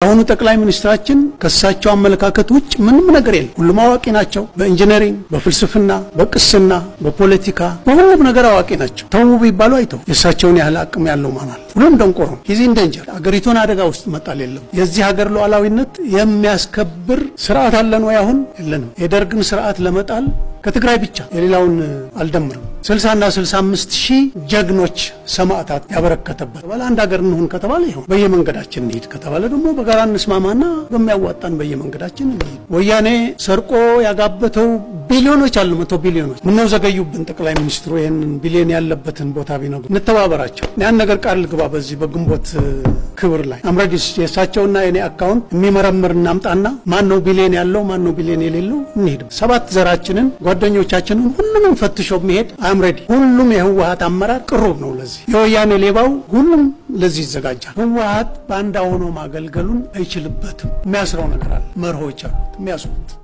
አሁኑ ጠቅላይ ሚኒስትራችን ከእሳቸው አመለካከት ውጭ ምንም ነገር የለም። ሁሉም አዋቂ ናቸው። በኢንጂነሪንግ፣ በፍልስፍና፣ በቅስና፣ በፖለቲካ በሁሉም ነገር አዋቂ ናቸው። ተው ቢባሉ አይተው የእሳቸውን ያህል አቅም ያለው ማናል? ሁሉም ደንቆሮ ነው። ጊዜ እንደንጀር አገሪቱን አደጋ ውስጥ መጣል የለም። የዚህ ሀገር ሉዓላዊነት የሚያስከብር ስርዓት አለን ወይ? አሁን የለንም። የደርግን ስርዓት ለመጣል ከትግራይ ብቻ የሌላውን አልደምርም። 60 እና 65 ሺህ ጀግኖች ሰማዕታት ያበረከተበት ተባለ። አንድ ሀገር እንሁን ከተባለ ይሁን፣ በየመንገዳችን እንሂድ ከተባለ ደግሞ በጋራ እንስማማና በሚያዋጣን በየመንገዳችን እንሂድ። ወያኔ ሰርቆ ያጋበተው ቢሊዮኖች አሉ፣ መቶ ቢሊዮኖች። ምነው ዘገዩብን? ጠቅላይ ሚኒስትሩ ይህንን ቢሊዮን ያለበትን ቦታ ቢነግሩ እንተባበራቸው። ያን ነገር ቃል ልግባ። በዚህ በግንቦት ክብር ላይ አምረዲስ የእሳቸውና የኔ አካውንት የሚመረምር እናምጣና ማን ነው ቢሊዮን ያለው ማን ነው ቢሊዮን የሌለው እንሂድ። ሰባት ዘራችንን ጓደኞቻችንን ሁሉንም ፈትሾ የሚሄድ አምረዲ ሁሉም የህወሀት አመራር ቅሩብ ነው። ለዚህ የወያኔ ሌባው ሁሉም ለዚህ ይዘጋጃል። ህወሀት ባንዳ ሆኖ ማገልገሉን አይችልበትም። የሚያስረው ነገር አለ፣ መርሆች አሉት የሚያስሩት